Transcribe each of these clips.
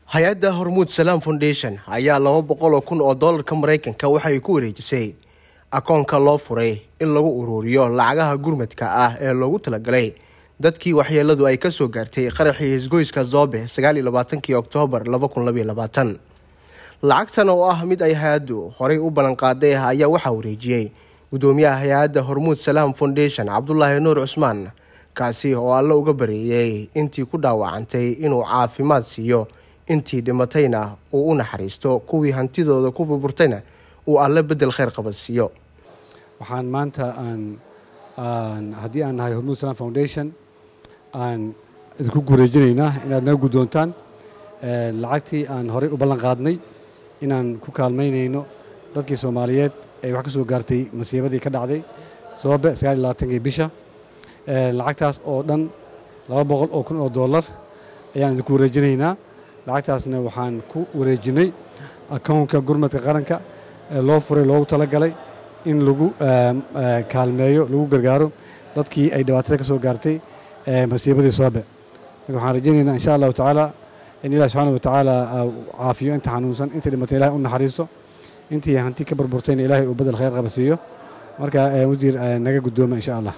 hay-adda hormuud salaam foundation ayaa laba boqol oo kun oo doolarka maraykanka waxay ku wareejisay akoonka loo furay in lagu uruuriyo lacagaha gurmadka ah ee loogu talagalay dadkii waxyeeladu ay kasoo gaartay qaraxii hisgoyska zoobe sagaaliyo labaatankii oktoobar laba kun labaiyo labaatan lacagtan oo ah mid ay hay-addu horey u ballanqaaday ayaa waxaa wareejiyey gudoomiyaha hay-adda hormuud salaam foundation cabdulaahi nuur cusmaan kaasi oo alle uga bareeyey intii ku dhaawacantay inuu caafimaad siiyo intii dhimatayna uu u naxariisto kuwii hantidooda ku burburtayna uu alle bedel kheyr qaba siiyo waxaan maanta aan haddii aan nahay hormuud salam foundation aan idinku guureejinaynaa inaad naga guddoontaan lacagtii aan horey u ballan qaadnay inaan ku kaalmaynayno dadkii soomaaliyeed ee wax ka soo gaartay masiibadii ka dhacday soobe sagaaliyo labaatankii bisha lacagtaas oo dhan laba boqol oo kun oo dollar ayaan idinku wareejinaynaa lacagtaasna waxaan ku wareejinay akownka gurmadka qaranka ee loo furay loogu talagalay in lagu kaalmeeyo lagu gargaaro dadkii ay dhibaatada ka soo gaartay masiibadii soobe marka waxaan rajaynaynaa insha allahu tacaala in ilahi subxaana wa tacaala caafiyo inta xanuunsan intii dhimatay ilahay u naxariisto intii hanti ka burburtayna ilaahay uu bedel khayr qaba siiyo marka wasiir naga guddooma insha allah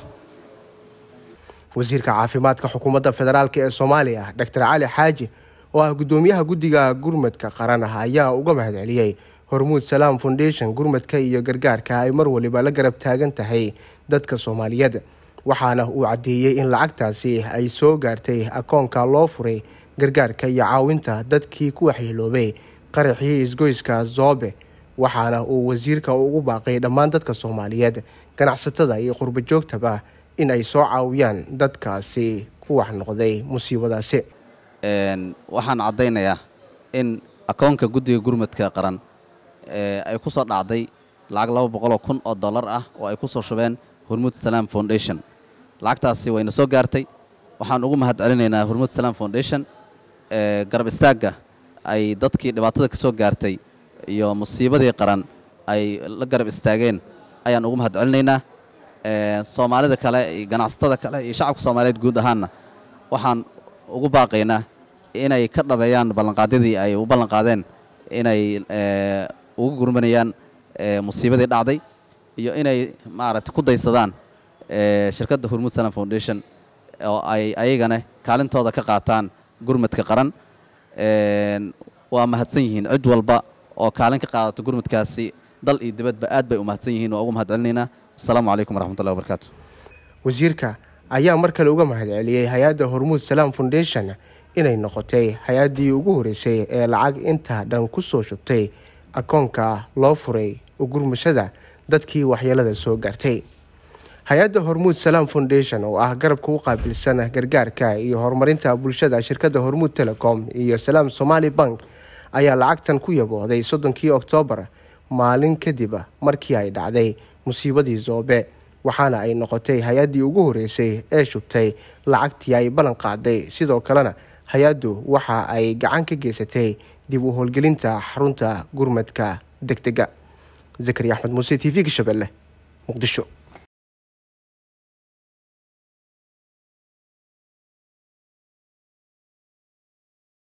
wasiirka caafimaadka xukuumadda federaalk ee soomaaliya doctor cali xaaji oo ah guddoomiyaha guddiga gurmadka qaran ah ayaa uga mahad celiyey hormuud salaam foundation gurmadka iyo gargaarka ay mar waliba la garab taagan tahay dadka soomaaliyeed waxaana uu caddeeyey in lacagtaasi ay soo gaartay akoonka loo furay gargaarka iyo caawinta dadkii ku waxyeeloobay qaraxii isgoyska zoobe waxaana uu wasiirka ugu baaqay dhammaan dadka soomaaliyeed ganacsatada iyo qurbo joogtaba in ay soo caawiyaan dadkaasi ku wax noqday musiibadaasi waxaan caddaynayaa in akoonka guddiga gurmadka qaran ay ku soo dhacday lacag laba boqoloo kun oo dollar ah oo ay ku soo shubeen hormuud salaam foundation lacagtaasi wayna soo gaartay waxaan ugu mahad celinaynaa hormuud salaam foundation garab istaagga ay dadkii dhibaatada ka soo gaartay iyo musiibadii qaran ay la garab istaageen ayaan ugu mahad celinaynaa soomaalida kale iyo ganacsatada kale iyo shacabka soomaaliyeed guud ahaanna waxaan ugu baaqaynaa inay ka dhabeeyaan ballanqaadyadii ay u ballanqaadeen inay ugu gurmanayaan musiibadii dhacday iyo inay maaragtay ku daysadaan shirkadda hormuud salam foundation oo ay ayagana kaalintooda ka qaataan gurmadka qaran waa mahadsan yihiin cid walba oo kaalin ka qaadato gurmadkaasi dal iyo dibadba aad bay u mahadsan yihiin waa ugu mahad celinaynaa asalaamu calaykum waraxmatullahi wabarakaatu wasiirka ayaa mar kale uga mahad celiyey hay-adda hormuud salaam foundation inay noqotay hay-addii ugu horeysay ee lacag intaa dhan ku soo shubtay akoonka loo furay gurmashada dadkii waxyeelada soo gaartay hay-adda hormuud salaam foundation oo ah garabka u qaabilsan gargaarka iyo horumarinta bulshada shirkadda hormuud telecom iyo salaam somali bank ayaa lacagtan ku yaboohday soddonkii oktoobar maalin kadib markii ay dhacday musiibadii zoobe waxaana ay noqotay hay-addii ugu horeysay ee shubtay lacagtii ay ballan qaaday sidoo kalena hay-addu waxa ay gacan ka geysatay dib u howlgelinta xarunta gurmadka deg dega zakari axmed muuse t v-ga shabeelle muqdisho